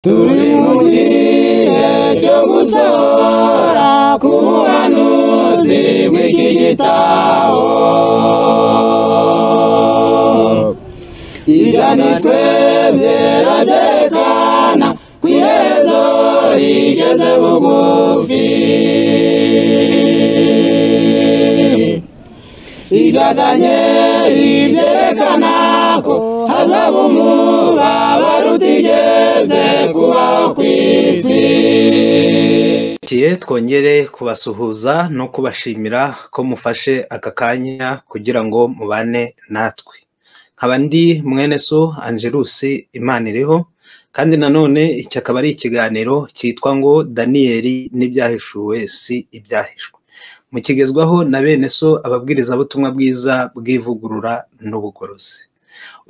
turi mu gihe cyo gusohora ku buhanuzi bw'iki gitabo ibyanditswe byera byerekana ku iherezo rigeze bugufi ibya daniyeli byerekana ko hazaba umubabaro utigeze kubaho ku isi Tugiye twongere kubasuhuza no kubashimira ko mufashe aka kanya kugira ngo mubane natwe nkaba ndi mwene so angelusi imana iriho kandi nanone iki akaba ari ikiganiro cyitwa ngo daniyeli n'ibyahishuwe si ibyahishwe mukigezwaho na bene so ababwirizabutumwa bwiza bw'ivugurura n'ubugorozi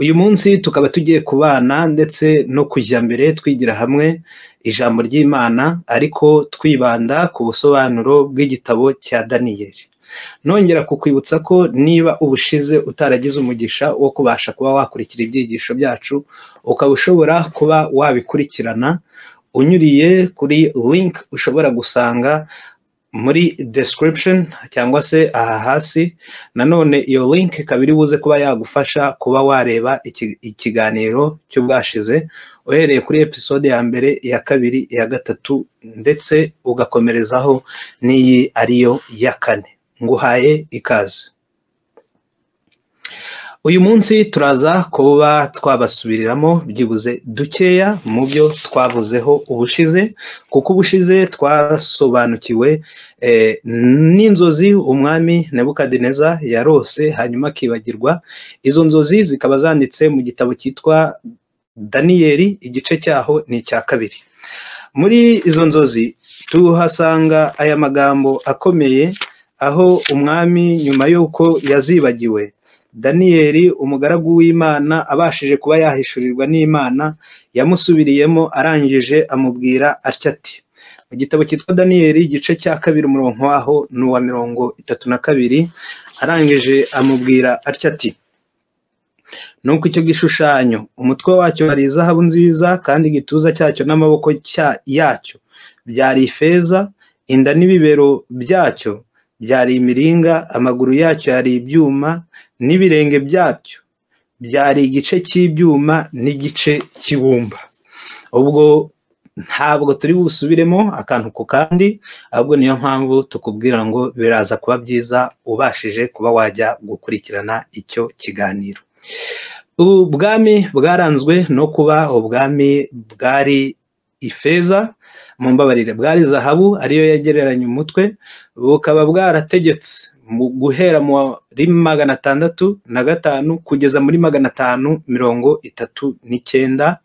uyu munsi tukaba tugiye kubana ndetse no kujya mbere twigira hamwe ijambo ry'imana ariko twibanda ku busobanuro bw'igitabo cya daniyeli nongera kukwibutsa ko niba ubushize utaragize umugisha wo kubasha kuba wakurikira ibyigisho byacu ukaba ushobora kuba wabikurikirana unyuriye kuri link ushobora gusanga muri description cyangwa se aha hasi nanone iyo link ikaba iri buze kuba yagufasha kuba wareba iki- ikiganiro cy'ubwashize uhereye kuri episode ya mbere iya kabiri iya gatatu ndetse ugakomerezaho n'iyi ariyo ya kane nguhaye ikaze uyu munsi turaza kuba twabasubiriramo byibuze dukeya mu byo twavuzeho ubushize kuko ubushize twasobanukiwe eh, n'inzozi umwami nebukadineza yarose hanyuma akibagirwa izo nzozi zikaba zanditse mu gitabo cyitwa daniyeli igice cyaho ni icya kabiri muri izo nzozi tuhasanga aya magambo akomeye aho umwami nyuma y'uko yazibagiwe daniyeli umugaragu w'imana abashije kuba yahishurirwa n'imana yamusubiriyemo arangije amubwira atya ati mu gitabo cyitwa daniyeli igice cya kabiri umurongo waho ni uwa mirongo itatu na kabiri arangije amubwira atya ati nuko icyo gishushanyo umutwe wacyo hari izahabu nziza kandi igituza cyacyo n'amaboko cya- yacyo byari ifeza inda n'ibibero byacyo byari imiringa amaguru yacyo yari ibyuma n'ibirenge byacyo byari igice cy'ibyuma n'igice cy'ibumba ubwo ntabwo turi busubiremo akantu ku kandi ahubwo niyo mpamvu tukubwira ngo biraza kuba byiza ubashije kuba wajya gukurikirana icyo kiganiro ubwami bwaranzwe no kuba ubwami bwari ifeza mu mbabarire bwari zahabu ariyo yegereranya umutwe bukaba bwarategetse mu guhera muri magana atandatu na gatanu kugeza muri magana atanu mirongo itatu n'icyenda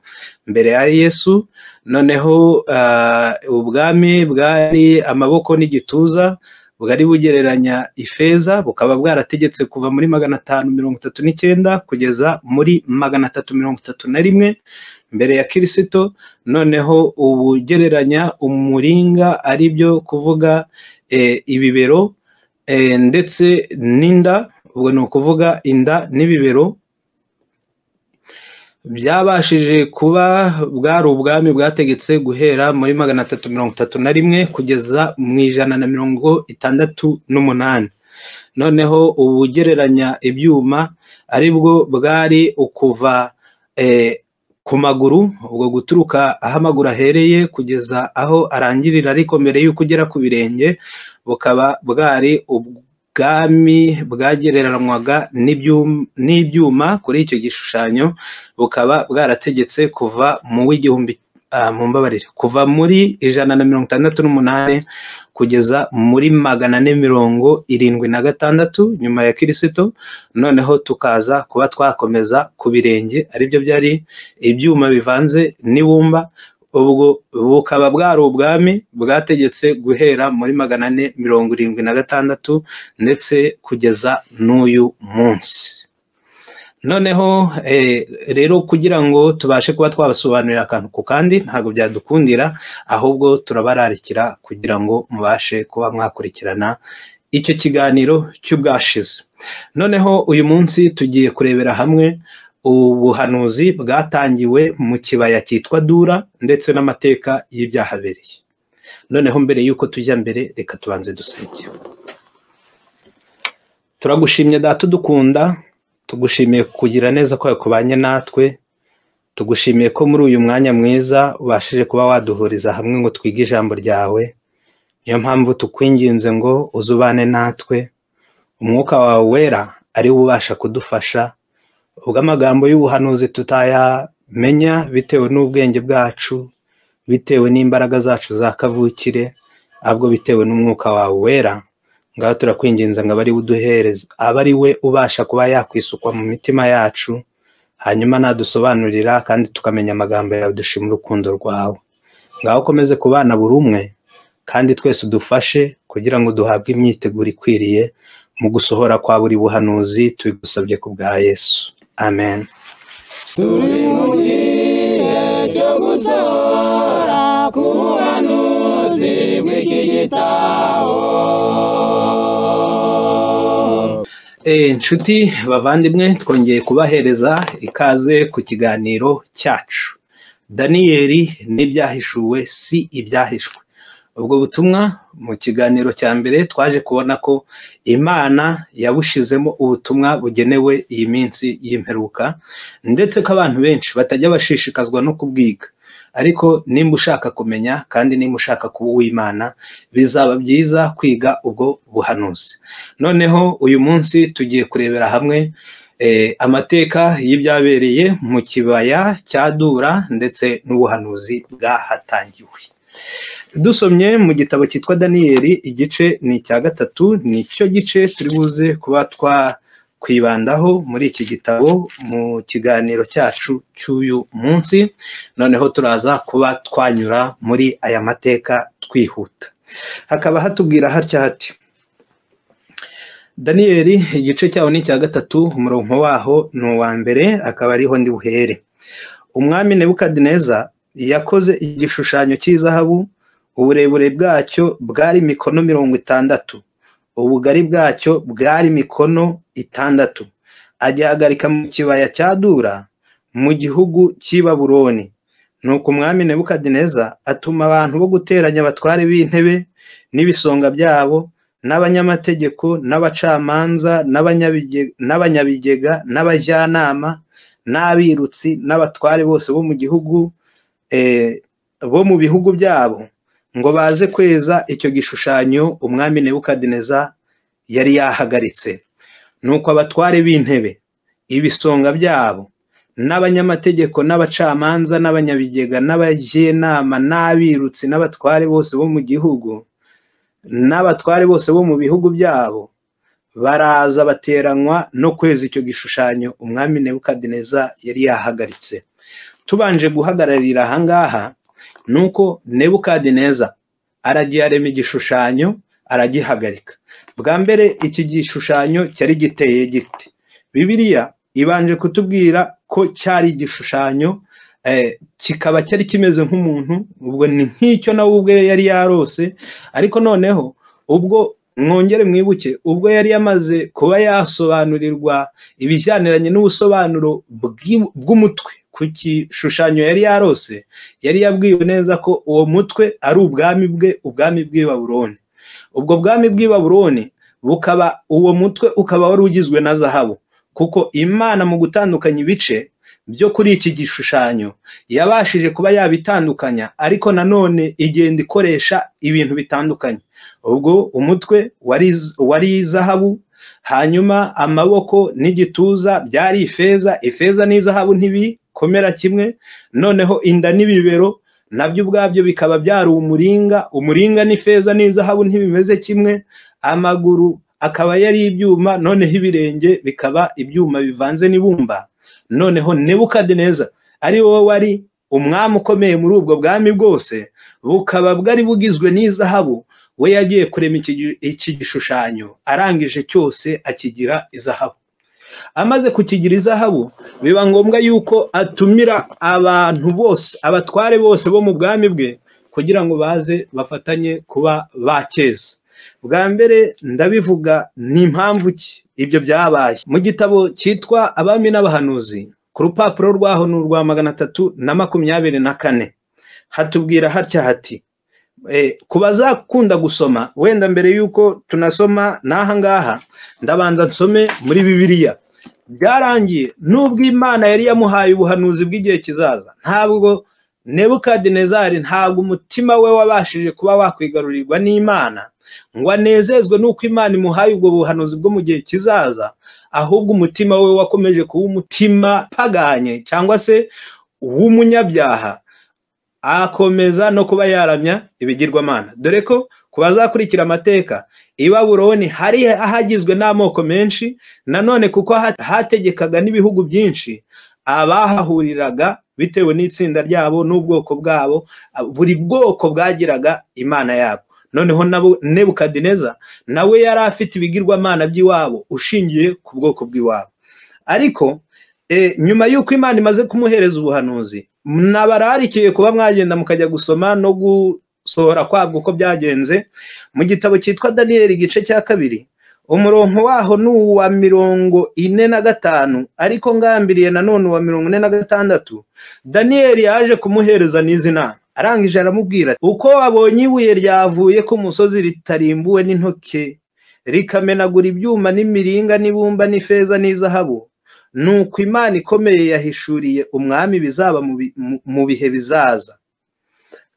mbere ya yesu noneho ah, ubwami bwari amaboko n'igituza bwari bugereranya ifeza bukaba bwarategetse kuva muri magana atanu mirongo itatu n'icyenda kugeza muri magana atatu mirongo itatu na rimwe mbere ya kirisito noneho ubugereranya umuringa ari byo kuvuga eh, ibibero eh, ndetse n'inda ubwo ni ukuvuga inda n'ibibero byabashije kuba bwari ubwami bwategetse guhera muri magana atatu mirongo itatu na rimwe kugeza mu ijana na mirongo itandatu n'umunani noneho ubugereranya ibyuma ari bwo bwari ukuva eh, ku maguru ubwo guturuka aho amaguru ahereye kugeza aho arangirira ariko mbere y'uko ugera ku birenge bukaba bwari ubwami bwagereranywaga n'ibyum- n'ibyuma kuri icyo gishushanyo bukaba bwarategetse kuva mu w'igihumbi ah, mu mbabarire kuva muri ijana na mirongo itandatu n'umunani kugeza muri magana ane mirongo irindwi na gatandatu nyuma ya kirisito noneho tukaza kuba twakomeza ku birenge aribyo byari ibyuma bivanze n'ibumba ubwo bukaba bwari ubwami bwategetse guhera muri magana ane mirongo irindwi na gatandatu ndetse kugeza n'uyu munsi noneho eh, rero kugira ngo tubashe kuba twabasobanurira akantu ku kandi ntabwo byadukundira ahubwo turabararikira kugira ngo mubashe kuba mwakurikirana icyo kiganiro cy'ubwashize noneho uyu munsi tugiye kurebera hamwe ubuhanuzi bwatangiwe mu kibaya cyitwa dura ndetse n'amateka y'ibyahabereye noneho mbere y'uko tujya mbere reka tubanze dusenge turagushimye data udukunda tugushimiye kugira neza ko yakubanye natwe tugushimiye ko muri uyu mwanya mwiza ubashije kuba waduhuriza hamwe ngo twige ijambo ryawe niyo mpamvu tukwinginze ngo uzubane natwe umwuka wawe wera ari wo ubasha kudufasha ubwo amagambo y'ubuhanuzi tutayamenya bitewe n'ubwenge bwacu bitewe n'imbaraga zacu za kavukire ahubwo bitewe n'umwuka wawe wera ngaho turakwinginza ngo abe uduhereza aba ari we ubasha kuba yakwisukwa mu mitima yacu hanyuma nadusobanurira kandi tukamenya amagambo yawe dushima urukundo rwawe ngaho ukomeze kubana buri umwe kandi twese udufashe kugira ngo duhabwe imyiteguro ikwiriye mu gusohora kwa buri buhanuzi tubigusabye ku bwa yesu amen turi mu gihe cyo gusohora ku buhanuzi bw'iki gitabo Eh, inshuti bavandimwe twongeye kubahereza ikaze ku kiganiro cyacu daniyeli n'ibyahishuwe si ibyahishwe ubwo butumwa mu kiganiro cya mbere twaje kubona ko imana yabushizemo ubutumwa bugenewe iyi minsi y'imperuka ndetse ko abantu benshi batajya bashishikazwa no kubwiga ariko nimba ushaka kumenya kandi nimba ushaka kuba uw'imana bizaba byiza kwiga ubwo buhanuzi noneho uyu munsi tugiye kurebera hamwe eh, amateka y'ibyabereye mu kibaya cya dura ndetse n'ubuhanuzi bwahatangiwe dusomye mu gitabo cyitwa daniyeli igice ni icya gatatu ni cyo gice turi buze kuba twakwibandaho muri iki gitabo mu kiganiro cyacu cy'uyu munsi noneho turaza kuba twanyura muri aya mateka twihuta hakaba hatubwira hatya hati daniyeli igice cyawo ni icya gatatu umurongo waho ni uwa mbere akaba ariho ndi buhere umwami nebukadineza yakoze igishushanyo cy'izahabu uburebure bwacyo bwari mikono mirongo itandatu ubugari bwacyo bwari mikono itandatu agihagarika mu kibaya cya dura mu gihugu cy'i baburoni nuko umwami nebukadineza atuma abantu bo guteranya abatware b'intebe n'ibisonga byabo n'abanyamategeko n'abacamanza n'abanyabige- n'abanyabigega n'abajyanama n'abirutsi n'abatware bose bo mu gihugu eh, bo mu bihugu byabo ngo baze kweza icyo gishushanyo umwami nebukadineza yari yahagaritse nuko abatware b'intebe ibisonga byabo n'abanyamategeko n'abacamanza n'abanyabigega n'abajyenama n'abirutsi n'abatware bose bo mu gihugu n'abatware bose bo mu bihugu byabo baraza bateranywa no kweza icyo gishushanyo umwami nebukadineza yari yahagaritse tubanje guhagararira ahangaha nuko nebukadineza aragiye arema igishushanyo aragihagarika bwa mbere iki gishushanyo cyari giteye giti bibiliya ibanje kutubwira ko cyari igishushanyo eh, kikaba cyari kimeze nk'umuntu ubwo ni nk'icyo nawe ubwe yari yarose ariko noneho ubwo mwongere mwibuke ubwo yari yamaze kuba yasobanurirwa ibijyaniranye n'ubusobanuro bw'i- bw'umutwe ku gishushanyo yari yarose yari yabwiwe neza ko uwo mutwe ari ubwami bwe ubwami bw'i baburoni ubwo bwami bw'i baburoni bukaba uwo mutwe ukaba wari ugizwe na zahabu kuko imana mu gutandukanya ibice byo kuri iki gishushanyo yabashije kuba yabitandukanya ariko nanone igenda ikoresha ibintu bitandukanye ubwo umutwe wari wari zahabu hanyuma amaboko n'igituza byari ifeza ifeza n'izahabu ntibikomera kimwe noneho inda n'ibibero nabyo ubwabyo bikaba byari umuringa umuringa n'ifeza n'izahabu ntibimeze kimwe amaguru akaba yari ibyuma noneho ibirenge bikaba ibyuma bivanze n'ibumba noneho nebukadineza ari wowe wari umwami ukomeye muri ubwo bwami bwose bukaba bwari bugizwe n'izahabu we yagiye kurema iki gi- iki gishushanyo arangije cyose akigira izahabu amaze kukigira izahabu biba ngombwa yuko atumira abantu bose abatware bose bo mu bwami bwe kugira ngo baze bafatanye kuba bakeza bwa mbere ndabivuga ni impamvu ki ibyo byabaye mu gitabo cyitwa abami n'abahanuzi ku rupapuro rwaho ni urwa magana atatu na makumyabiri na kane hatubwira hatya hati ku bazakunda gusoma wenda mbere y'uko tunasoma n'aha ngaha ndabanza nsome muri bibiliya byarangiye n'ubwo imana yari yamuhaye ubuhanuzi bw'igihe kizaza ntabwo nebukadinezari ntabwo umutima we wabashije kuba wakwigarurirwa n'imana ngo anezezwe n'uko imana imuhaye ubwo buhanuzi bwo mu gihe kizaza ahubwo umutima we wakomeje kuba umutima paganye cyangwa se w'umunyabyaha akomeza no kuba yaramya ibigirwamana dore ko ku bazakurikira amateka i baburoni hari ahagizwe n'amoko menshi nanone kuko hategekaga n'ibihugu byinshi abahahuriraga bitewe n'itsinda ryabo n'ubwoko bwabo buri bwoko bwagiraga imana yabo noneho nebukadineza nawe yari afite ibigirwamana by'iwabo ushingiye ku bwoko bw'iwabo ariko nyuma y'uko imana imaze kumuhereza ubuhanuzi nabararikiye kuba mwagenda mukajya gusoma no gusohora kwabwo uko byagenze mu gitabo cyitwa daniyeli igice cya kabiri umurongo waho ni uwa mirongo ine na gatanu ariko ngambiriye nanone uwa mirongo ine na gatandatu daniyeli yaje kumuhereza n'izi nama arangije aramubwira uko wabonye ibuye ryavuye ku musozi ritarimbuwe n'intoki rikamenagura ibyuma n'imiringa n'ibumba n'ifeza n'izahabu nuko imana ikomeye yahishuriye umwami bizaba mu bihe bizaza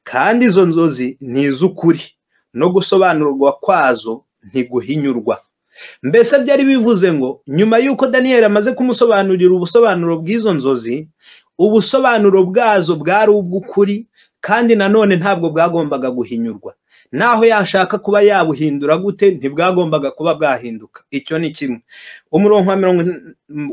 kandi izo nzozi ni iz'ukuri no gusobanurwa kwazo ntiguhinyurwa mbese byari bivuze ngo nyuma y'uko daniyeli amaze kumusobanurira ubusobanuro bw'izo nzozi ubusobanuro bwazo bwari ubw'ukuri kandi nanone ntabwo bwagombaga guhinyurwa naho yashaka kuba yabuhindura gute ntibwagombaga kuba bwahinduka icyo ni kimwe umurongo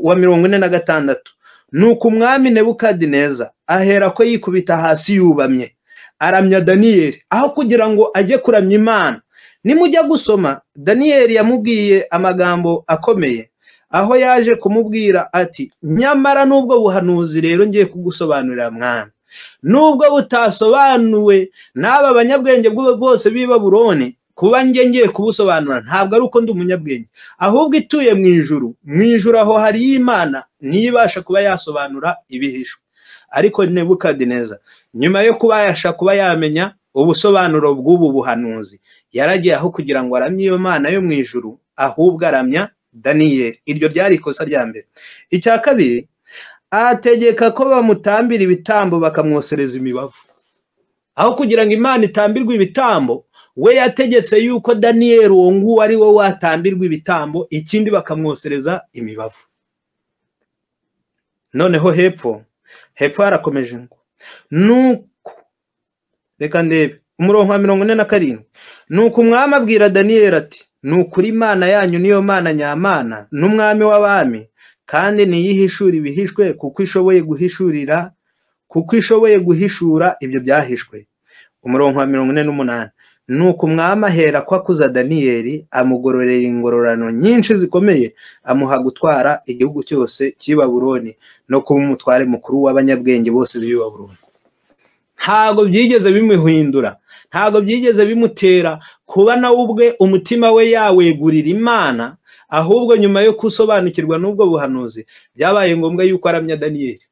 wa mirongo ine na gatandatu ni uko umwami nebukadineza ahera ko yikubita hasi yubamye aramya daniyeli aho kugira ngo ajye kuramya imana nimujya gusoma daniyeli yamubwiye amagambo akomeye aho yaje kumubwira ati nyamara n'ubwo buhanuzi rero ngiye kugusobanurira mwana nubwo butasobanuwe n'aba banyabwenge bose b'i baburoni kuba njye ngiye kubusobanura ntabwo ari uko ndi umunyabwenge ahubwo ituye mu ijuru mu ijuru aho hari imana niyo ibasha kuba yasobanura ibihishwe ariko nebukadineza nyuma yo kubasha kuba yamenya ubusobanuro bw'ubu buhanuzi yaragiye aho kugira ngo aramye iyo mana yo mu ijuru ahubwo aramya daniyeli iryo ryari ikosa rya mbere icya kabiri ategeka ko bamutambira ibitambo bakamwosereza imibavu aho kugira ngo imana itambirwe ibitambo we yategetse yuko daniyeli uwo nguwo ari we watambirwa ibitambo ikindi bakamwosereza imibavu noneho hepfo hepfo harakomeje ngo nuko reka ndebe umurongo wa mirongo ine na karindwi nuko umwami abwira daniyeli ati nukuri imana yanyu niyo mana nyamana n'umwami w'abami kandi ntiyihishura ibihishwe kuko ishoboye guhishurira kuko ishoboye guhishura ibyo byahishwe umurongo wa mirongo ine n'umunani ni uko umwami ahera ko akuza daniyeli amugororera ingororano nyinshi zikomeye amuha gutwara igihugu cyose cy'ibaburoni no kuba umutware mukuru w'abanyabwenge bose b'ibaburoni ntabwo byigeze bimuhindura ntabwo byigeze bimutera kuba nawe ubwe umutima we yawegurira imana ahubwo nyuma yo gusobanukirwa n'ubwo buhanuzi byabaye ngombwa yuko aramya daniyeli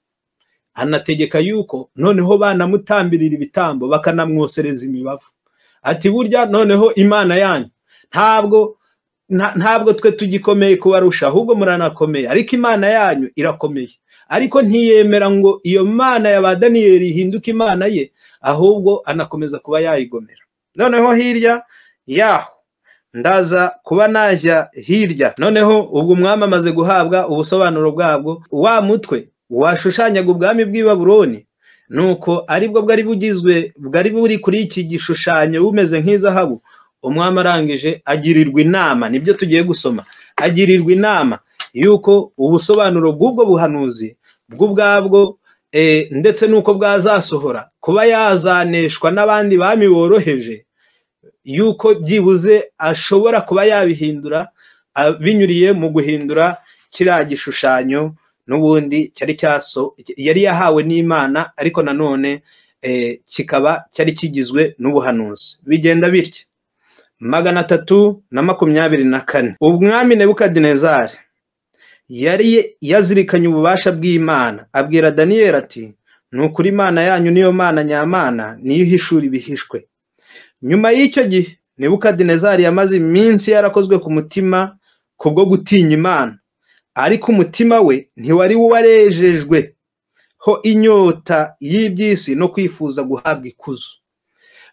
anategeka yuko noneho banamutambirira ibitambo bakanamwosereza imibavu ati burya noneho imana yanyu ntabwo ntabwo twe tugikomeye kubarusha ahubwo muranakomeye ariko imana yanyu irakomeye ariko ntiyemera ngo iyo mana ya ba daniyeli ihinduke imana ye ahubwo anakomeza kuba yayigomera noneho hirya yaho ndaza kuba najya hirya noneho ubwo umwami amaze guhabwa ubusobanuro bwabwo wa mutwe washushanyaga ubwami bw'ibaburoni ni uko aribwo bwari bugizwe bwari buri kuri iki gishushanyo bumeze nk'izahabu umwami arangije agirirwa inama nibyo tugiye gusoma agirirwa inama y'uko ubusobanuro bw'ubwo buhanuzi bw'ubwabwo ndetse n'uko bwazasohora kuba yazaneshwa n'abandi bami boroheje yuko byibuze ashobora kuba yabihindura binyuriye mu guhindura kiriya gishushanyo n'ubundi cyari cyaso yari yahawe n'imana ariko nanone kikaba cyari kigizwe n'ubuhanuzi bigenda bitya magana atatu na makumyabiri na kane ubwami nebukadinezari yari yazirikanye ububasha bw'imana abwira daniyeli ati ni ukuri imana yanyu niyo mana nyamana niyo ihishura ibihishwe nyuma y'icyo gihe Nebukadinezari yamaze iminsi yarakozwe ku mutima kubwo gutinya imana ariko umutima we ntiwari warejejwe ho inyota y'iby'isi no kwifuza guhabwa ikuzo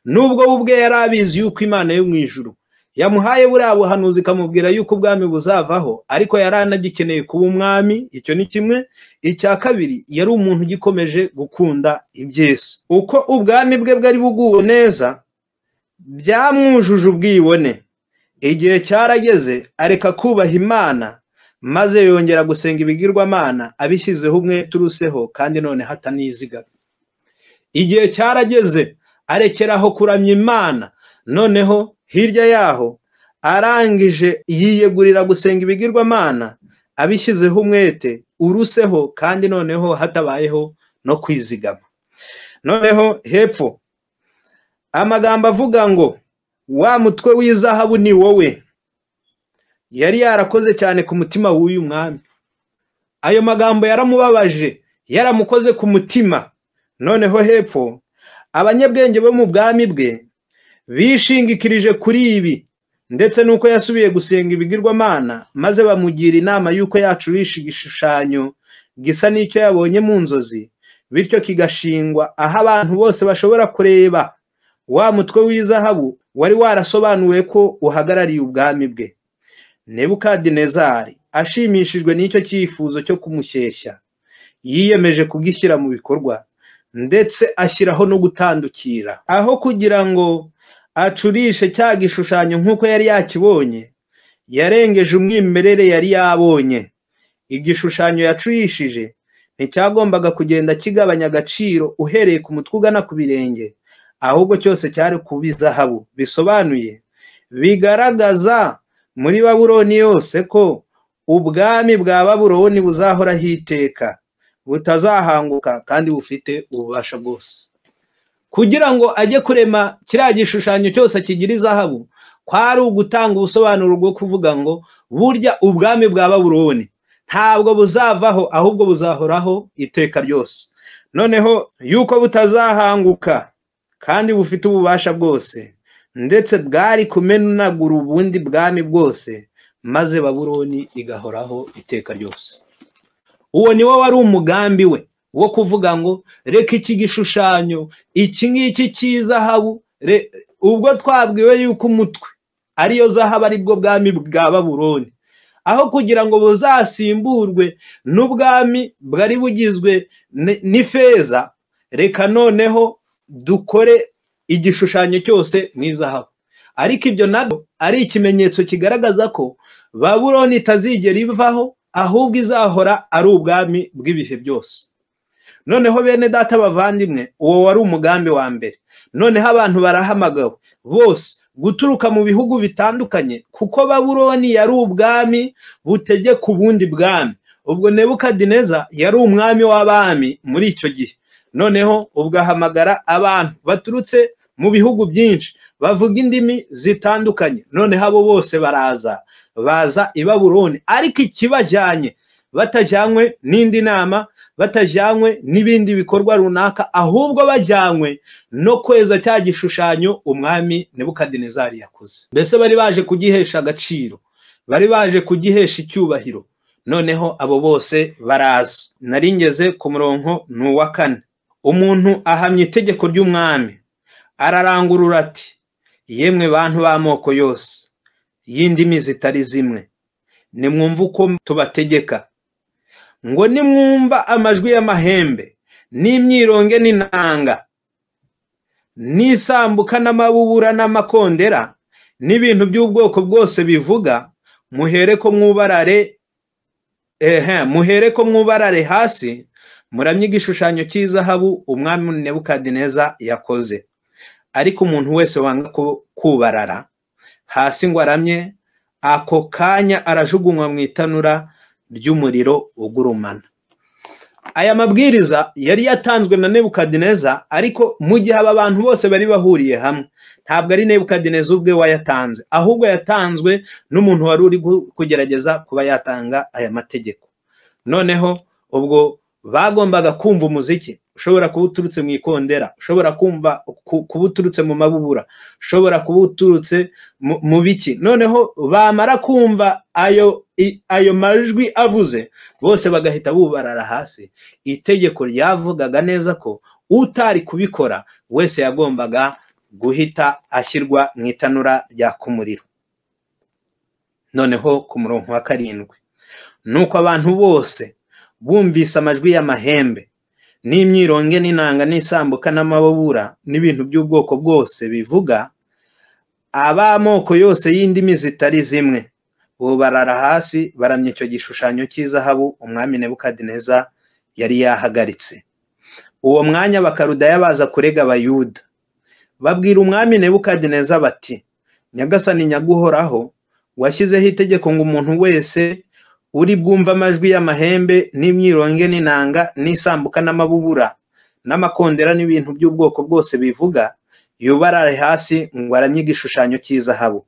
nubwo we ubwe yari abizi yuko imana yo mu ijuru yamuhaye buriya buhanuzi ikamubwira yuko ubwami buzavaho ariko yari anagikeneye kuba umwami icyo ni kimwe icya kabiri yari umuntu ugikomeje gukunda iby'isi uko ubwami bwe bwari buguwe neza byamwujuje ubwibone igihe cyarageze areka kubaha imana maze yongera gusenga ibigirwamana abishyizeho umwe turuseho kandi none hataniziga igihe cyarageze arekeraho kuramya imana noneho hirya yaho arangije yiyegurira gusenga ibigirwamana abishyizeho umwete uruseho kandi noneho hatabayeho no kwizigama noneho hepfo amagambo avuga ngo wa mutwe w'izahabu ni wowe yari yarakoze cyane ku mutima w'uyu mwami ayo magambo yaramubabaje yaramukoze ku mutima noneho hepfo abanyabwenge bo mu bwami bwe bishingikirije kuri ibi ndetse n'uko yasubiye gusenga ibigirwamana maze bamugira inama y'uko yacurisha igishushanyo gisa n'icyo yabonye mu nzozi bityo kigashingwa aho abantu bose bashobora kureba wa mutwe w'izahabu wari warasobanuwe ko uhagarariye ubwami bwe nebukadinezari ashimishijwe n'icyo cyifuzo cyo kumushyeshya yiyemeje kugishyira mu bikorwa ndetse ashyiraho no gutandukira aho kugira ngo acurishe cya gishushanyo nk'uko yari yakibonye yarengeje umwimerere yari yabonye igishushanyo yacurishije nticyagombaga kugenda kigabanya agaciro uhereye ku mutwe ugana ku birenge ahubwo cyose cyari kuba izahabu bisobanuye bigaragaza muri baburoni yose ko ubwami bwa baburoni buzahoraho iteka butazahanguka kandi bufite ububasha bwose kugira ngo ajye kurema kiriya gishushanyo cyose kigira izahabu kwari ugutanga ubusobanuro bwo kuvuga ngo burya ubwami bwa baburoni ntabwo buzavaho ahubwo buzahoraho iteka ryose noneho yuko butazahanguka kandi bufite ububasha bwose ndetse bwari kumenagura ubundi bwami bwose maze baburoni igahoraho iteka ryose uwo ni wo wari umugambi we wo kuvuga ngo reka iki gishushanyo iki ngiki cy'izahabu ubwo twabwiwe yuko umutwe ariyo zahabu aribwo bwami bwa baburoni aho kugira ngo buzasimburwe n'ubwami bwari bugizwe n'ifeza reka noneho dukore igishushanyo cyose mu izahabu ariko ibyo nabyo ari ikimenyetso kigaragaza ko baburoni itazigera ivaho ahubwo izahora ari ubwami bw'ibihe byose noneho bene data bavandimwe uwo wari umugambi wa mbere noneho abantu barahamagawe bose guturuka mu bihugu bitandukanye kuko baburoni yari ubwami butegeka ubundi bwami ubwo nebukadineza yari umwami w'abami muri icyo gihe noneho ugahamagara abantu baturutse mu bihugu byinshi bavuga indimi zitandukanye noneho abo bose baraza baza i baburoni ariko ikibajyanye batajyanywe n'indi nama batajyanywe n'ibindi bikorwa runaka ahubwo bajyanywe no kweza cya gishushanyo umwami nebukadinezari yakoze mbese bari baje kugihesha agaciro bari baje kugihesha icyubahiro noneho abo bose baraza naringeze ku murongo ni uwa kane umuntu ahamya itegeko ry'umwami ararangurura ati yemwe bantu b'amoko yose y'indimi zitari zimwe nimwumva uko tubategeka ngo nimwumva amajwi y'amahembe n'imyironge n'inanga n'isambuka n'amabubura n'amakondera n'ibintu by'ubwoko bwose bivuga muhere ko mwubarare ehe muhere ko mwubarare hasi muramye igishushanyo cy'izahabu umwami nebukadineza yakoze ariko umuntu wese wanga kubarara hasi ngo aramye ako kanya arajugunywa mu itanura ry'umuriro ugurumana aya mabwiriza yari yatanzwe na nebukadineza ariko mu gihe aba bantu bose bari bahuriye hamwe ntabwo ari nebukadineza ubwe wayatanze ahubwo yatanzwe n'umuntu wari uri kugerageza kuba yatanga aya mategeko noneho ubwo bagombaga kumva umuziki ushobora kuba uturutse mu ikondera ushobora kumva kuba uturutse mu mabubura ushobora kuba uturutse mu biki noneho bamara kumva ayo ayo majwi avuze bose bagahita bubarara hasi itegeko ryavugaga neza ko utari kubikora wese yagombaga guhita ashyirwa mu itanura ryaka umuriro noneho ku murongo wa karindwi ni uko abantu bose bumvise amajwi y'amahembe n'imyironge n'inanga n'isambuka n'amababura n'ibintu by'ubwoko bwose bivuga ab'amoko yose y'indimi zitari zimwe ubu barara hasi baramya icyo gishushanyo cy'izahabu umwami nebukadineza yari yahagaritse uwo mwanya bakarudaya baza kurega abayuda babwira umwami nebukadineza bati nyagasani nyaguhoraho washyizeho itegeko ngo umuntu wese uri bwumva amajwi y'amahembe n'imyironge n'inanga n'isambuka n'amabubura n'amakondera n'ibintu by'ubwoko bwose bivuga yubarare hasi ngo aramye igishushanyo cy'izahabu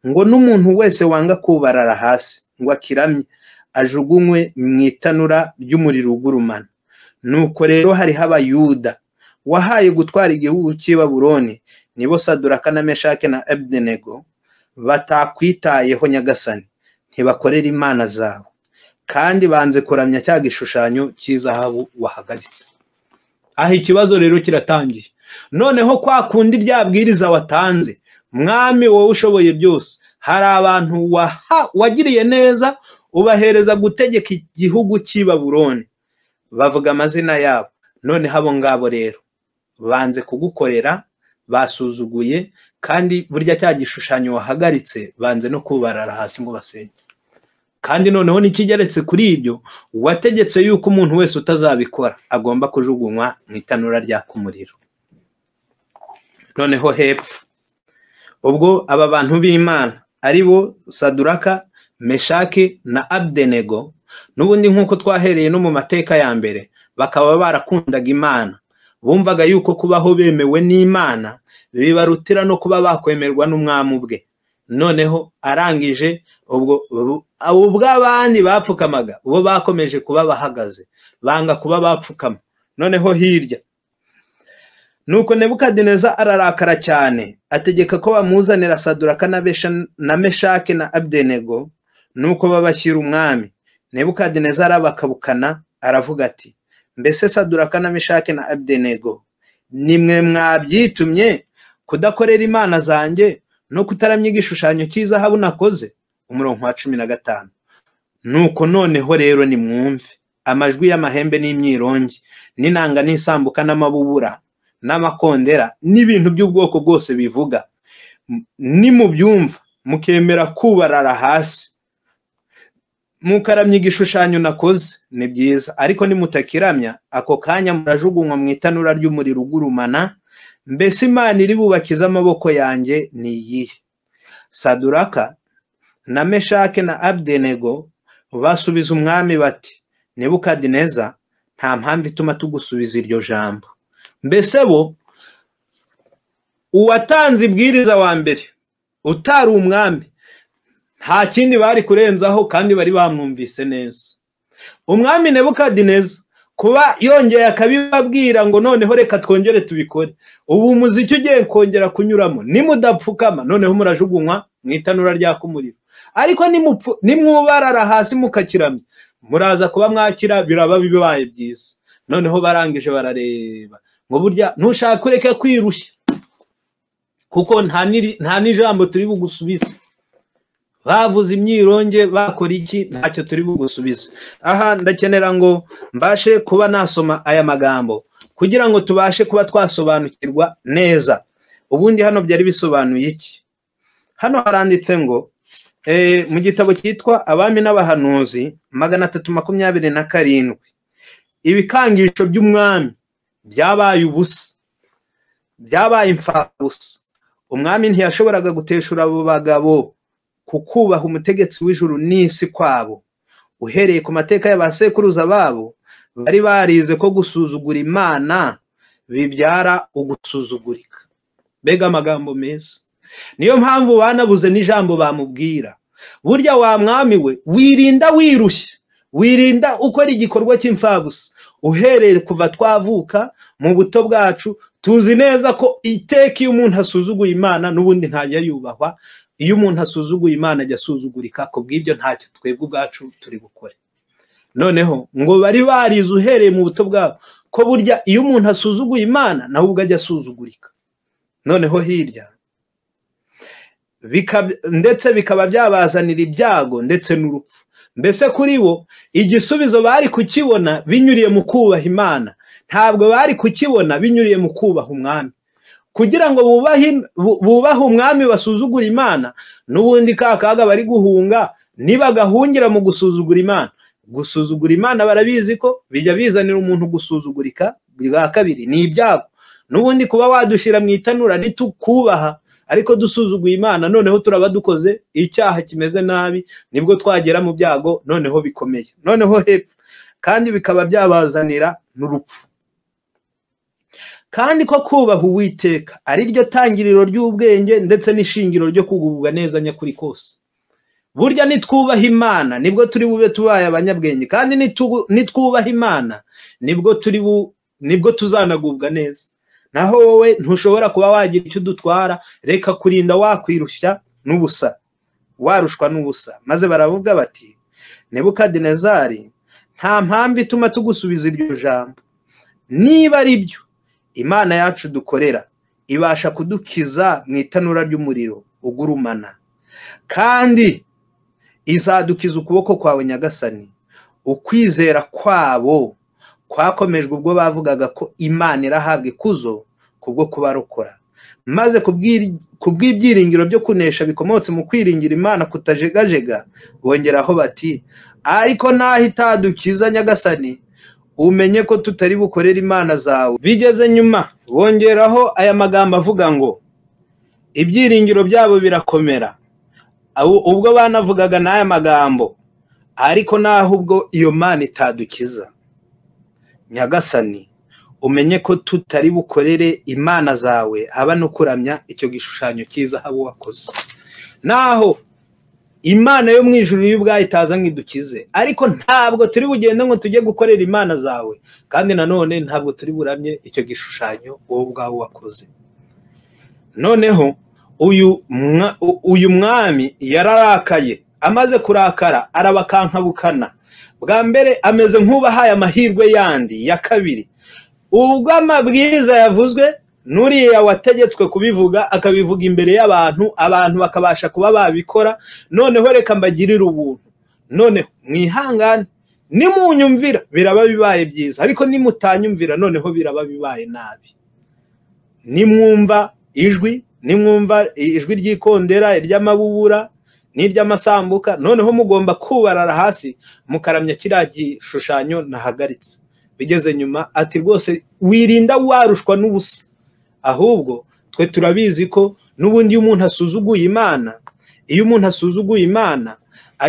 ngo n'umuntu wese wanga kubarara hasi ngo akiramye ajugunywe mu itanura ry'umuriro ugurumana nuko rero hariho abayuda wahaye gutwara igihugu cy'i baburoni nibo saduraka na meshake na ebudenego batakwitayeho nyagasani ntibakorera imana zawe kandi banze kuramya cya gishushanyo cy'izahabu wahagaritse aha ikibazo rero kiratangiye noneho kwa kundi ryabwiriza watanze mwami wowe ushoboye byose hari abantu wagiriye neza ubahereza gutegeka igihugu cy'i baburoni bavuga amazina yabo noneho abo ngabo rero banze kugukorera basuzuguye kandi burya cya gishushanyo wahagaritse banze no kubarara hasi ngo basenge kandi noneho n'ikigeretse kuri ibyo wategetse yuko umuntu wese utazabikora agomba kujugunywa mu itanura ryaka umuriro noneho hepfo ubwo aba bantu b'imana ari bo saduraka meshake na abdenego n'ubundi nk'uko twahereye no mu mateka ya mbere bakaba barakundaga imana bumvaga yuko kubaho bemewe n'imana bibarutira no kuba bakwemerwa n'umwami ubwe noneho arangije ubwo ubw'abandi bapfukamaga bo bakomeje kuba bahagaze banga kuba bapfukama noneho hirya nuko nebukadineza ararakara cyane ategeka ko bamuzanira saduraka na meshake na abdenego nuko babashyira umwami nebukadineza arabakabukana aravuga ati mbese saduraka na mishake na abdenego nimwe mwabyitumye kudakorera imana zanjye no kutaramya igishushanyo cy'izahabu nakoze umurongo wa cumi na gatanu nuko noneho rero nimwumve amajwi y'amahembe n'imyirongi n'inanga n'isambuka n'amabubura n'amakondera n'ibintu by'ubwoko bwose bivuga nimubyumva mukemera kubarara hasi mukaramya igishushanyo nakoze ni byiza ariko nimutakiramya ako kanya murajugunywa mu itanura ry'umuriro ugurumana mbese imana iri bubakize amaboko yanjye ni iyihe saduraka na meshake na abdenego basubiza umwami bati nebukadineza nta mpamvu ituma tugusubiza iryo jambo mbese bo uwatanze ibwiriza wa mbere utari umwami nta kindi bari kurenzaho kandi bari bamwumvise neza umwami nebukadineza kuba yongeye akabibabwira ngo noneho reka twongere tubikore ubu umuziki ugiye kongera kunyuramo nimudapfukama noneho murajugunywa mu itanura ryaka umuriro ariko nimwubarara hasi mukakiramya muraza kuba mwakira biraba bibaye byiza noneho barangije barareba ngo burya ntushake ureke kwirushya kuko nta n'ijambo turi bugusubize bavuze imyironge bakora iki ntacyo turi bugusubize aha ndakenera ngo mbashe kuba nasoma aya magambo kugira ngo tubashe kuba twasobanukirwa neza ubundi hano byari bisobanuye iki hano haranditse ngo mu gitabo cyitwa abami n'abahanuzi magana atatu makumyabiri na karindwi ibikangisho by'umwami byabaye ubusa byabaye imfabusa umwami ntiyashoboraga guteshura abo bagabo kukubaha umutegetsi w'ijuru n'isi kwabo uhereye ku mateka y'abasekuruza babo bari barize ko gusuzugura imana bibyara ugusuzugurika mbega amagambo meza niyo mpamvu banabuze n'ijambo bamubwira burya wa mwami we wirinda wirushya wirinda ukora igikorwa cy'imfabusa uhereye kuva twavuka mu buto bwacu tuzi neza ko iteka iyo umuntu asuzuguye imana n'ubundi ntajya yubahwa iyo umuntu asuzuguye imana ajya asuzugurika ku bw'ibyo ntacyo twebwe ubwacu turi bukore noneho ngo bari barize uhereye mu buto bwabo ko burya iyo umuntu asuzuguye imana nawe ubwo ajya asuzugurika noneho hirya ndetse bikaba byabazanira ibyago ndetse n'urupfu mbese kuri bo igisubizo bari kukibona binyuriye mu kubaha imana ntabwo bari kukibona binyuriye mu kubaha umwami kugira ngo bubahe umwami basuzugura imana n'ubundi ka kaga bari guhunga nibagahungira mu gusuzugura imana gusuzugura imana barabizi ko bijya bizanira umuntu gusuzugurika bwa kabiri ni ibyago n'ubundi kuba wadushyira mu itanura ntitukubaha ariko dusuzuguye imana noneho turaba dukoze icyaha kimeze nabi nibwo twagera mu byago noneho bikomeye noneho hepfo kandi bikaba byabazanira n'urupfu kandi ko kubaha uwiteka ari ryo tangiriro ry'ubwenge ndetse n'ishingiro ryo kugubwa neza nyakuri kose burya nitwubaha imana nibwo turi bube tubaye abanyabwenge kandi nitwubaha imana nibwo turi nibwo tuzanagubwa neza naho wowe ntushobora kuba wagira icyo udutwara reka kurinda wakwirushya n'ubusa warushwa n'ubusa maze baravuga bati nebukadinezari nta mpamvu ituma tugusubiza iryo jambo niba ari byo imana yacu dukorera ibasha kudukiza mu itanura ry'umuriro ugurumana kandi izadukiza ukuboko kwawe nyagasani ukwizera kwabo kwakomejwe ubwo bavugaga ko imana irahabwa ikuzo kubwo kubarokora maze ku bw'ibyiringiro byo kunesha bikomotse mu kwiringira imana kutajegajega bongeraho bati ariko naho itadukiza nyagasani umenye ko tutari bukorere imana zawe bigeze nyuma bongeraho aya magambo avuga ngo ibyiringiro byabo birakomera ubwo banavugaga n'aya magambo ariko naho ubwo iyo mana itadukiza nyagasani umenye ko tutari bukorere imana zawe haba no kuramya icyo gishushanyo cyiza haba wakoze naho imana yo mu ijuru iyo ubwayo itaza nk'idukize ariko ntabwo turi bugende ngo tujye gukorera imana zawe kandi nanone ntabwo turi buramye icyo gishushanyo wowe ubwawe wakoze noneho uyu mwami yararakaye amaze kurakara arabakankabukana bwa mbere ameze nk'ubahaye amahirwe yandi ya kabiri ubwo amabwiriza yavuzwe n'uriya wategetswe kubivuga akabivuga imbere y'abantu abantu bakabasha kuba babikora noneho reka mbagirire ubuntu noneho mwihangane nimunyumvira biraba bibaye byiza ariko nimutanyumvira noneho biraba bibaye nabi nimwumva ijwi nimwumva ijwi ry'ikondera iry'amabubura n'iry'amasambuka noneho mugomba kubarara hasi mukaramya kiriya gishushanyo nahagaritse bigeze nyuma ati rwose wirinda warushwa n'ubusa ahubwo twe turabizi ko n'ubundi iyo umuntu asuzuguye imana iyo umuntu asuzuguye imana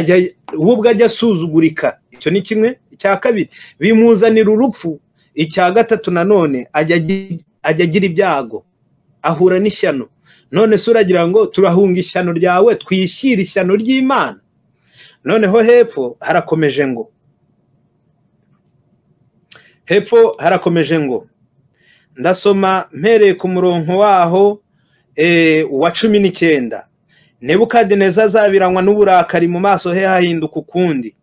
we ubwo ajya asuzugurika icyo ni kimwe icya kabiri bimuzanira urupfu icya gatatu nanone ajya agira ibyago ahura n'ishyano none se uragira ngo turahunga ishyano ryawe twishyire ishyano ry'imana noneho hepfo harakomeje ngo hepfo harakomeje ngo ndasoma mpereye ku murongo waho wa cumi n'icyenda nebukadineza azabiranywa n'uburakari mu maso he hahinduka ukundi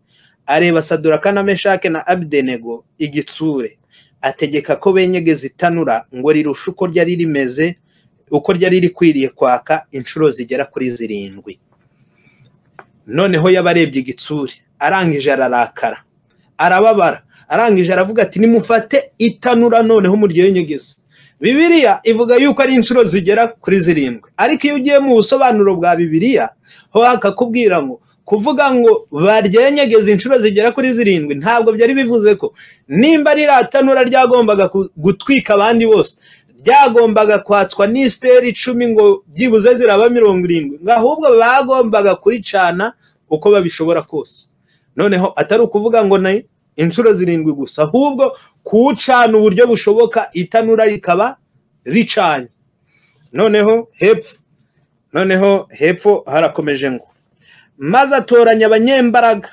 areba saduraka na meshake na abidenego igitsure ategeka ko benyegeza itanura ngo rirushe uko ryari rimeze uko ryari rikwiriye kwaka inshuro zigera kuri zirindwi noneho yabarebye igitsure arangije ararakara arababara arangije aravuga ati nimufate itanura noneho muryenyegeze bibiriya ivuga yuko ari inshuro zigera kuri zirindwi ariko iyo ugiye mu busobanuro bwa bibiriya ho hakakubwira ngo kuvuga ngo baryenyegeze inshuro zigera kuri zirindwi ntabwo byari bivuze ko nimba riratanura ryagombaga gutwika abandi bose byagombaga kwatswa n'isiteri icumi ngo byibuze ziraba mirongo irindwi ngo ahubwo bagombaga kuricana uko babishobora kose noneho atari ukuvuga ngo inshuro zirindwi gusa ahubwo kuwucana uburyo bushoboka itanura rikaba ricanye noneho hepfo noneho hepfo harakomeje ngo maze atoranya abanyembaraga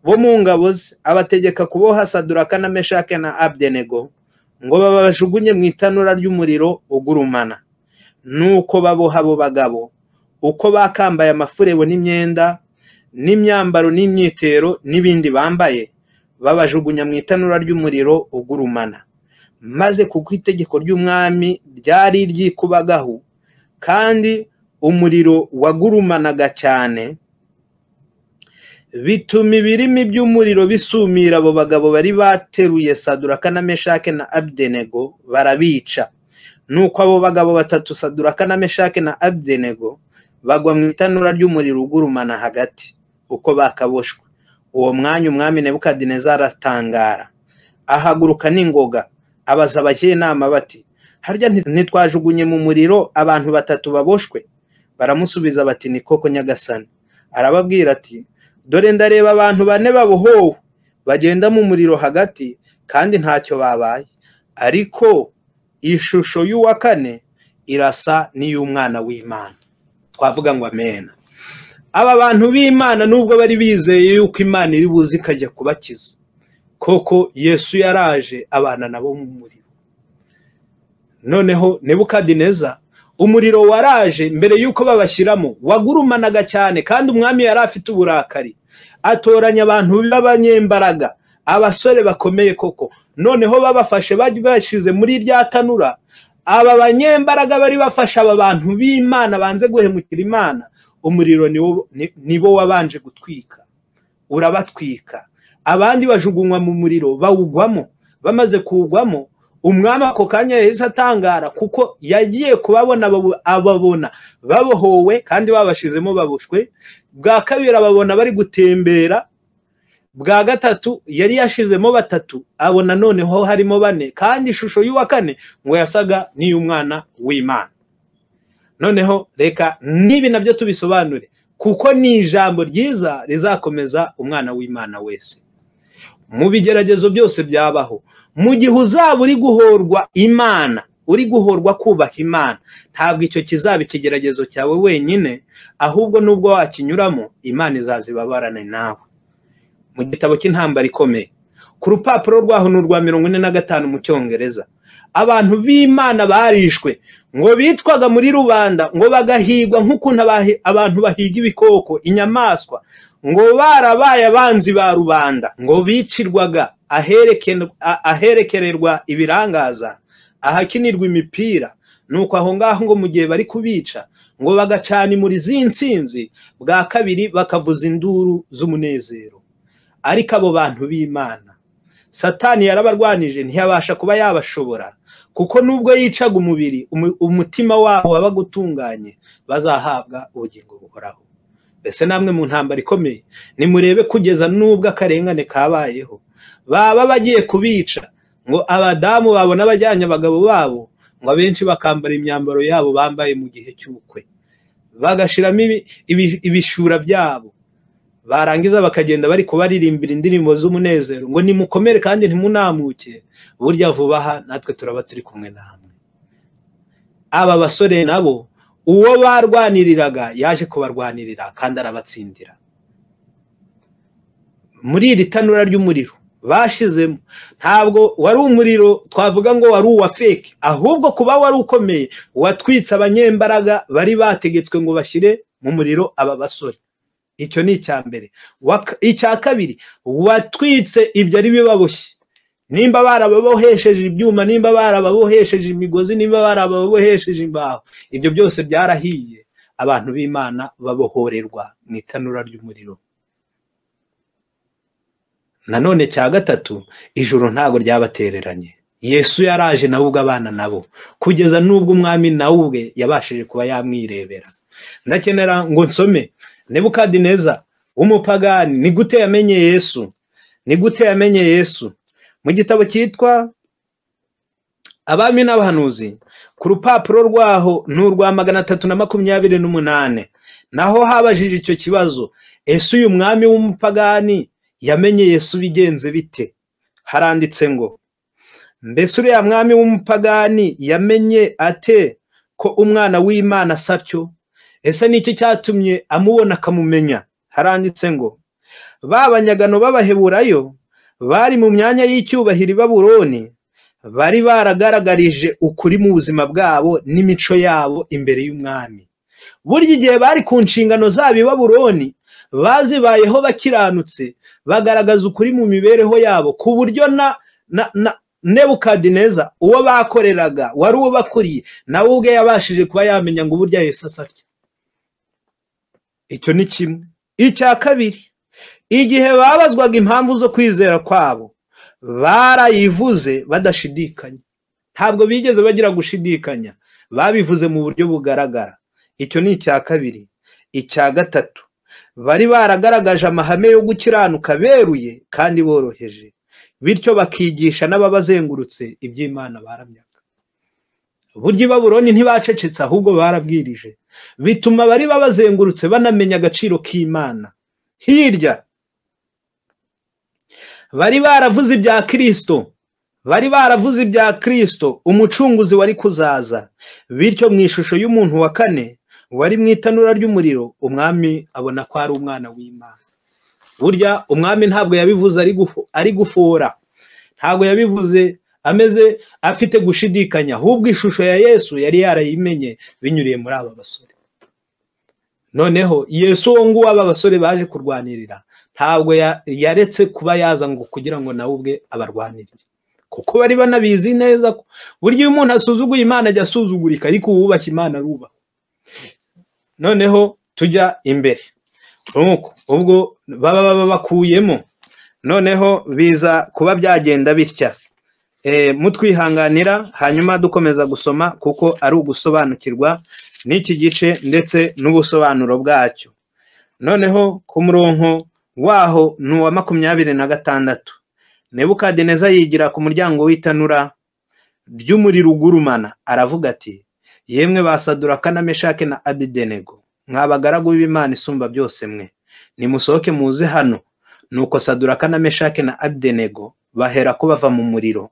bo mu ngabo ze abategeka kuboha saduraka na meshake na abdenego ngo babajugunye mu itanura ry'umuriro ugurumana nuko baboha abo bagabo uko bakambaye amafurebo n'imyenda n'imyambaro n'imyitero n'ibindi bambaye babajugunya mu itanura ry'umuriro ugurumana maze kuko itegeko ry'umwami ryari ryikubagaho kandi umuriro wagurumanaga cyane bituma ibirimi by'umuriro bisumira abo bagabo bari bateruye saduraka na meshake na abdenego barabica nuko abo bagabo batatu saduraka na meshake na abdenego bagwa mu itanura ry'umuriro ugurumana hagati uko bakaboshwe uwo mwanya umwami nebukadinezari atangara ahaguruka n'ingoga abaza abajyanama bati harya ntitwajugunye mu muriro abantu batatu baboshwe baramusubiza bati ni koko nyagasani arababwira ati dore ndareba abantu bane babohowe bagenda mu muriro hagati kandi ntacyo babaye ariko ishusho y'uwa kane irasa n'iy'umwana w'imana twavuga ngo amena aba bantu b'imana nubwo bari bizeye yuko imana iri buze ikajya kubakiza koko yesu yaraje abana nabo mu muriro noneho nebukadineza umuriro waraje mbere y'uko babashyiramo wagurumanaga cyane kandi umwami yari afite uburakari atoranya abantu b'abanyembaraga abasore bakomeye koko noneho babafashe bashyize muri rya tanura aba banyembaraga bari bafasha aba bantu b'imana banze guhemukira imana umuriro nibo wabanje gutwika urabatwika abandi bajugunywa mu muriro bawugwamo bamaze kuwugwamo umwami ako kanya yahise atangara kuko yagiye kubabona ababona babohowe kandi babashizemo baboshwe bwa kabiri ababona bari gutembera bwa gatatu yari yashizemo batatu abona noneho harimo bane kandi ishusho y'uwa kane ngo yasaga n'iy'umwana w'imana noneho reka n'ibi nabyo tubisobanure kuko ni ijambo ryiza rizakomeza umwana w'imana wese mu bigeragezo byose byabaho mu gihe uzaba uri guhorwa imana uri guhorwa kubaha imana ntabwo icyo kizaba ikigeragezo cyawe wenyine ahubwo n'ubwo wakinyuramo imana izazibabarane nawe mu gitabo cy'intambara ikomeye ku rupapuro rwaho ni urwa mirongo ine na gatanu mu cyongereza abantu b'imana barishwe ngo bitwaga muri rubanda ngo bagahigwa nk'ukuntu abantu bahiga ibikoko inyamaswa ngo barabaye abanzi ba rubanda ngo bicirwaga aherekererwa ibirangaza ahakinirwa imipira nuko aho ngaho ngo mu gihe bari kubica ngo bagacana imuri nsinzi bwa kabiri bakavuza induru z'umunezero ariko abo bantu b'imana satani yarabarwanije ntiyabasha kuba yabashobora kuko nubwo yicaga umubiri umutima wabo wabaga utunganye bazahabwa ubugingo buhoraho mbese namwe mu ntambaro ikomeye nimurebe kugeza n'ubwo akarengane kabayeho baba bagiye kubica ngo abadamu babona abajyanye abagabo babo ngo abenshi bakambara imyambaro yabo bambaye mu gihe cy'ubukwe bagashyiramo ibishura byabo barangiza bakagenda bari kubaririmbira indirimbo z'umunezero ngo nimukomere kandi ntimunamuke burya vuba aha natwe turaba turi kumwe namwe aba basore nabo uwo barwaniriraga yaje kubarwanirira kandi arabatsindira muri iri tanura ry'umuriro bashizemo ntabwo wari umuriro twavuga ngo wari uwa feke ahubwo kuba wari ukomeye watwitse abanyembaraga bari bategetswe ngo bashyire mu muriro aba basore icyo ni icya mbere icya kabiri watwitse ibyo ari bibaboshye nimba barababohesheje ibyuma nimba barababohesheje imigozi nimba barababohesheje imbaho ibyo byose byarahiye abantu b'imana babohorerwa mu itanura ry'umuriro nanone cya gatatu ijoro ntabwo ryabatereranye yesu yaraje nawe ubwo abana nabo kugeza n'ubwo umwami nawe ubwe yabashije kuba yamwirebera ndakenera ngo nsome nebukadineza w'umupagani ni gute yamenye yesu ni gute yamenye yesu mu gitabo cyitwa abami n'abahanuzi ku rupapuro rwaho ni urwa magana atatu na makumyabiri n'umunane naho habajije icyo kibazo ese uyu mwami w'umupagani yamenye yesu bigenze bite haranditse ngo mbese uriya mwami w'umupagani yamenye ate ko umwana w'imana asa atyo ese ni iki cyatumye amubona akamumenya haranditse ngo ba banyagano b'abaheburayo bari mu myanya y'icyubahiro i baburoni bari baragaragarije ukuri mu buzima bwabo n'imico yabo imbere y'umwami burya igihe bari ku nshingano zabo i baburoni bazibayeho bakiranutse bagaragaza ukuri mu mibereho yabo ku buryo na na na nebukadineza uwo bakoreraga wari ubakuriye nawe ubwe yabashije kuba yamenya ngo uburyo Yesu asa atya icyo ni kimwe icya kabiri igihe babazwaga impamvu zo kwizera kwabo barayivuze badashidikanya ntabwo bigeze bagira gushidikanya babivuze mu buryo bugaragara icyo ni icya kabiri icya gatatu bari baragaragaje amahame yo gukiranuka beruye kandi boroheje bityo bakigisha n'ababazengurutse iby'imana baramyaga burya i baburoni ntibacecetse ahubwo barabwirije bituma bari babazengurutse banamenya agaciro k'imana hirya bari baravuze ibya kirisito bari baravuze ibya kirisito umucunguzi wari kuzaza bityo mu ishusho y'umuntu wa kane wari mu itanura ry'umuriro umwami abona ko ari umwana w'imana burya umwami ntabwo yabivuze ari gufora ntabwo yabivuze ameze afite gushidikanya ahubwo ishusho ya yesu yari yarayimenye binyuriye muri aba basore noneho yesu uwo nguwo aba basore baje kurwanirira ntabwo yaretse kuba yaza ngo kugira ngo nawe ubwe abarwanirire kuko bari banabizi neza burya iyo umuntu asuzuguye imana ajya asuzugurika ariko uwubashye imana arubaha noneho tujya imbere nuko ubwo baba bakuyemo noneho biza kuba byagenda bitya mutwihanganira hanyuma dukomeza gusoma kuko ari ugusobanukirwa n'iki gice ndetse n'ubusobanuro bwacyo noneho ku murongo waho ni uwa makumyabiri na gatandatu nebukadineza yigira ku muryango w'itanura ry'umuriro ugurumana aravuga ati yemwe basadura kanameshake na abidenego mwabagaragu b'imana isumba byose mwe nimusohoke muze hano nuko sadura kanameshake na abidenego bahera ko bava mu muriro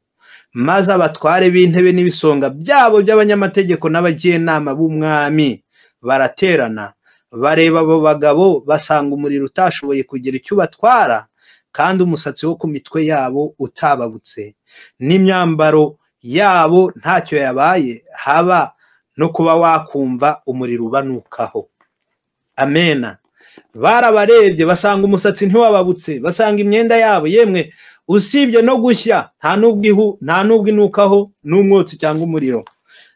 maze abatware b'intebe n'ibisonga byabo by'abanyamategeko n'abagiyinama b'umwami baraterana bareba abo bagabo basanga umuriro utashoboye kugira icyo ubatwara kandi umusatsi wo ku mitwe yabo utababutse n'imyambaro yabo ntacyo yabaye haba no kuba wakumva umuriro ubanukaho amena barabarebye basanga umusatsi ntiwababutse basanga imyenda yabo yemwe usibye no gushya nta n'ubwo inukaho n'umwotsi cyangwa umuriro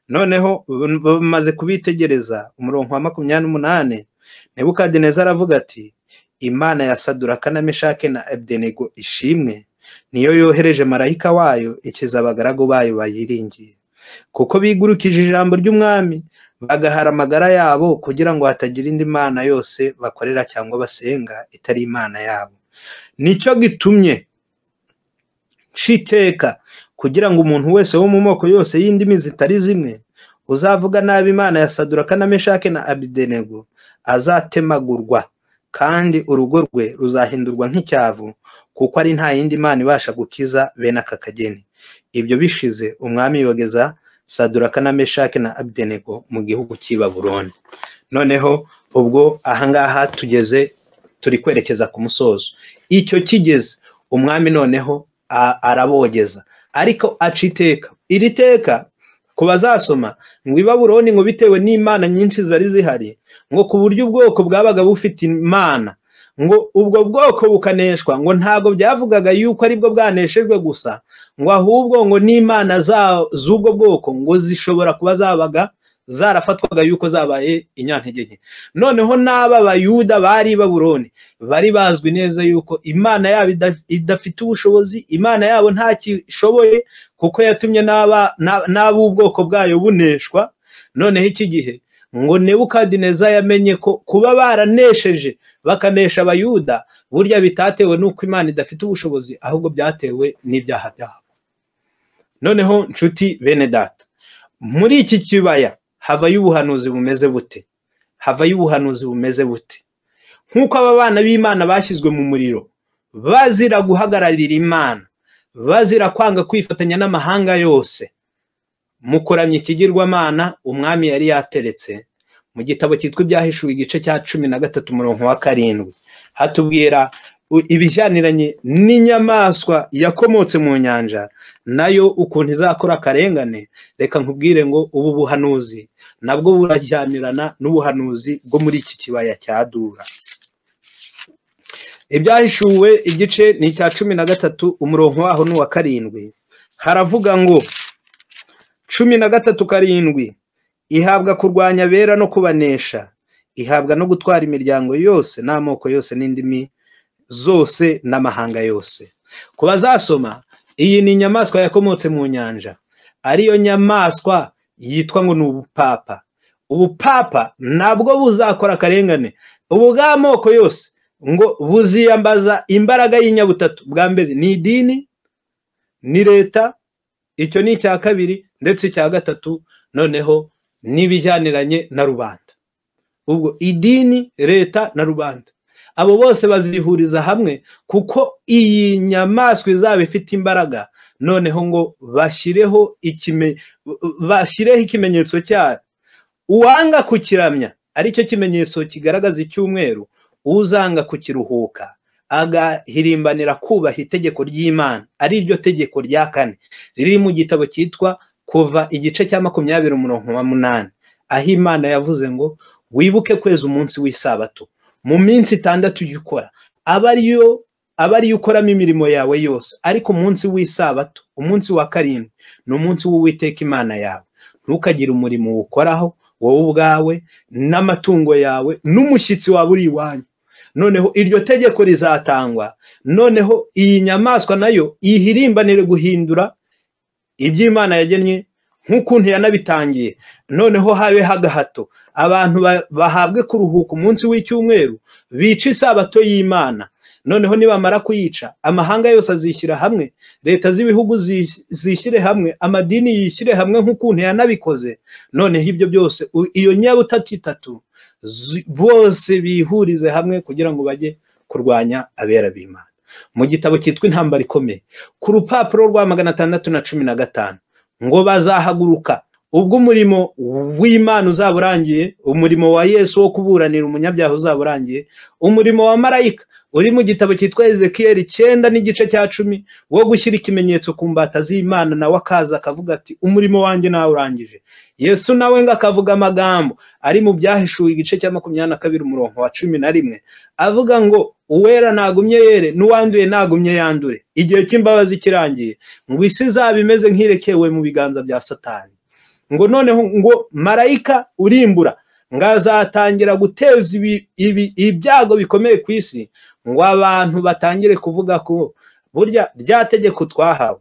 noneho bamaze kubitegereza umurongo wa makumyabiri n'umunani nebukadineza aravuga ati imana ya sadura kanameshake na ebudenego ishimwe niyo yohereje marayika wayo ikiza abagaragu bayo bayiringiye kuko bigurukije ijambo ry'umwami bagahara amagara yabo kugira ngo hatagira indi mana yose bakorera cyangwa basenga itari imana yabo nicyo gitumye nshiteka kugira ngo umuntu wese wo mu moko yose y'indimi zitari zimwe uzavuga nabi imana ya sadura kanameshake na abidenego azatemagurwa kandi urugo rwe ruzahindurwa nk'icyavu kuko ari nta yindi mana ibasha gukiza bene aka kageni ibyo bishize umwami yogeza sadura kanameshake na abidenego mu gihugu cy'i baburoni noneho ubwo ahangaha tugeze turi kwerekeza ku musozo icyo kigeze umwami noneho arabogeza ariko aca iteka iri teka ku bazasoma ngo ibaburoni ngo bitewe n'imana nyinshi zari zihari ngo ku buryo ubwoko bwabaga bufite imana ngo ubwo bwoko bukaneshwa ngo ntabwo byavugaga yuko aribwo bwaneshejwe gusa ngo ahubwo ngo n'imana z'ubwo bwoko ngo zishobora kuba zabaga zarafatwaga yuko zabaye inyantege nke noneho n'aba bayuda bari baburoni bari bazwi neza yuko imana yabo idafite ubushobozi imana yabo ntakishoboye kuko yatumye n'ab'ubwoko bwayo buneshwa noneho iki gihe ngo nebukadineza yamenye ko kuba baranesheje bakanesha abayuda burya bitatewe n'uko imana idafite ubushobozi ahubwo byatewe n'ibyaha byabo noneho nshuti bene data muri iki kibaya havayo ubuhanuzi bumeze bute havayo ubuhanuzi bumeze bute nk'uko aba bana b'imana bashyizwe mu muriro bazira guhagararira imana bazira kwanga kwifatanya n'amahanga yose mukuramya ikigirwamana umwami yari yateretse mu gitabo cyitwa ibyahishuwe igice cya cumi na gatatu umurongo wa karindwi hatubwira ibijyaniranye n'inyamaswa yakomotse mu nyanja nayo ukuntu izakora akarengane reka nkubwire ngo ubu buhanuzi nabwo burajyanirana n'ubuhanuzi bwo muri iki kibaya cya dura ibyahishuwe igice ni icya cumi na gatatu umurongo waho ni uwa karindwi haravuga ngo cumi na gatatu karindwi ihabwa kurwanya bera no kubanesha ihabwa no gutwara imiryango yose n'amoko yose n'indimi zose n'amahanga yose ku bazasoma iyi ni inyamaswa yakomotse mu nyanja ariyo nyamaswa yitwa ngo ni ubupapa ubupapa nabwo buzakora akarengane ubu bw'amoko yose ngo buziyambaza imbaraga y'inyabutatu bwa mbere ni idini ni leta icyo ni icya kabiri ndetse icya gatatu noneho n'ibijyaniranye na rubanda ubwo idini leta na rubanda abo bose bazihuriza hamwe kuko iyi nyamaswa izaba ifite imbaraga noneho ngo bashyireho ikime bashyireho ikimenyetso cyayo uwanga kukiramya aricyo kimenyetso kigaragaza icyumweru uzanga kukiruhuka agahirimbanira kubaha itegeko ry'imana ari ryo tegeko rya kane riri mu gitabo cyitwa kuva igice cya makumyabiri umurongo wa munani aho imana yavuze ngo wibuke kweza umunsi w'isabato mu minsi itandatu ujya ukora aba ariyo aba ariyo ukoramo imirimo yawe yose ariko umunsi w'isabato umunsi wa karindwi ni umunsi w'uwiteka imana yawe ntukagire umurimo uwukoraho wowe ubwawe n'amatungo yawe n'umushyitsi wawe uri iwanyu noneho iryo tegeko rizatangwa noneho iyi nyamaswa nayo ihirimbanire guhindura iby'imana yagennye nk'ukuntu yanabitangiye noneho habe hagahato abantu bahabwe kuruhuka umunsi w'icyumweru bica isabato y'imana noneho nibamara kuyica amahanga yose azishyira hamwe leta z'ibihugu zishyire hamwe amadini yishyire hamwe nk'ukuntu yanabikoze noneho ibyo byose iyo nyabutatu itatu bose bihurize hamwe kugira ngo bajye kurwanya abera b'imana mu gitabo cyitwa intambara ikomeye ku rupapuro rwa magana atandatu na cumi na gatanu ngo bazahaguruka ubwo umurimo w'imana uzaba urangiye umurimo wa yesu wo kuburanira umunyabyaha uzaba urangiye umurimo wa marayika uri mu gitabo cyitwa ezekiyeri icyenda n'igice cya cumi wo gushyira ikimenyetso ku mbata z'imana nawe akaza akavuga ati umurimo wanjye nawe urangije yesu nawe ngo akavuga amagambo ari mu byahishuwe igice cya makumyabiri na kabiri umurongo wa cumi na rimwe avuga ngo uwera ntagumye yere n'uwanduye ntagumye yandure igihe cy'imbabazi kirangiye ngo isi izaba imeze nk'irekewe mu biganza bya satani ngo noneho ngo marayika urimbura ngo azatangira guteza ibyago bikomeye ku isi ngo abantu batangire kuvuga ko burya rya tegeko twahawe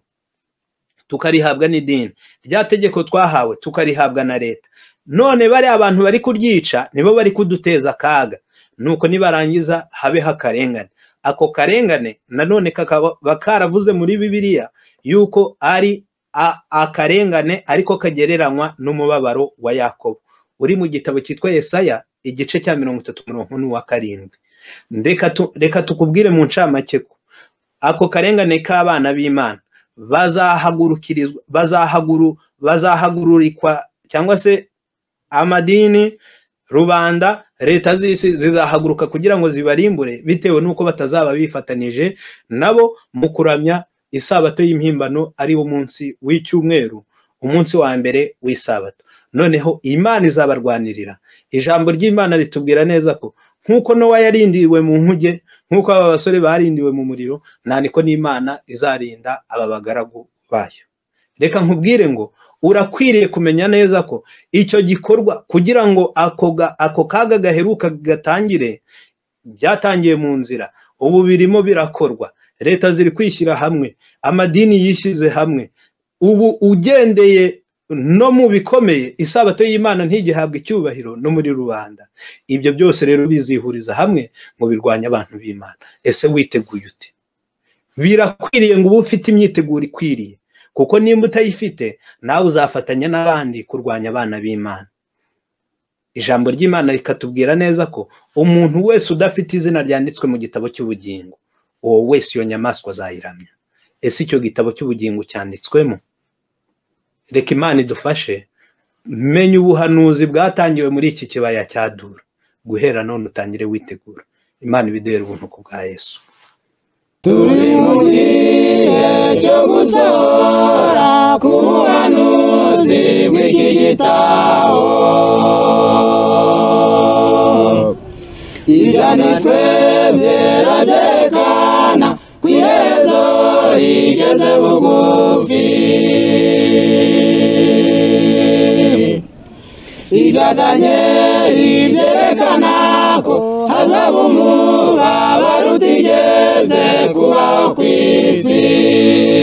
tukarihabwa n'idini rya tegeko twahawe tukarihabwa na leta none bariya abantu bari kuryica nibo bari kuduteza akaga nuko nibarangiza habeho akarengane ako karengane nanone kakaba karavuze muri bibiliya yuko ari akarengane ariko kagereranywa n'umubabaro wa yakobo uri mu gitabo cyitwa Yesaya igice cya mirongo itatu mirongo n'uwa karindwi reka tukubwire mu ncamake ko ako karengane k'abana b'imana bazahagurukirizwa bazahaguru bazahagururikwa cyangwa se amadini rubanda leta z'isi zizahaguruka kugira ngo zibarimbure bitewe n'uko batazaba bifatanije nabo mu kuramya isabato y'impimbano ari wo munsi w'icyumweru umunsi wa mbere w'isabato noneho imana izabarwanirira ijambo ry'imana ritubwira neza ko nk'uko nowa yarindiwe mu nkuge nk'uko aba basore barindiwe mu muriro nta niko n'imana izarinda aba bagaragu bayo reka nkubwire ngo urakwiriye kumenya neza ko icyo gikorwa kugira ngo ako kaga gaheruka gatangire byatangiye mu nzira ubu birimo birakorwa leta ziri kwishyira hamwe amadini yishyize hamwe ubu ugendeye no mu bikomeye isabato y'imana ntigihabwe icyubahiro no muri rubanda ibyo byose rero bizihuriza hamwe ngo birwanye abantu b'imana ese witeguye ute birakwiriye ngo ube ufite imyiteguro ikwiriye kuko nimba utayifite nawe uzafatanya n'abandi kurwanya abana b'imana ijambo ry'imana rikatubwira neza ko umuntu wese udafite izina ryanditswe mu gitabo cy'ubugingo uwo wese iyo nyamaswa azayiramya ese icyo gitabo cy'ubugingo cyanditswemo reka imana idufashe menya ubuhanuzi bwatangiwe muri iki kibaya cya dura guhera none utangire witegura imana ibiduhere ubuntu ku bwa yesu turi mu gihe cyo gusohora ku buhanuzi bw'iki gitabo ibyanditswe byera byerekana ku iherezo rigeze bugufi ibya daniyeli byerekana ko hazaba umubabaro utigeze kubaho ku isi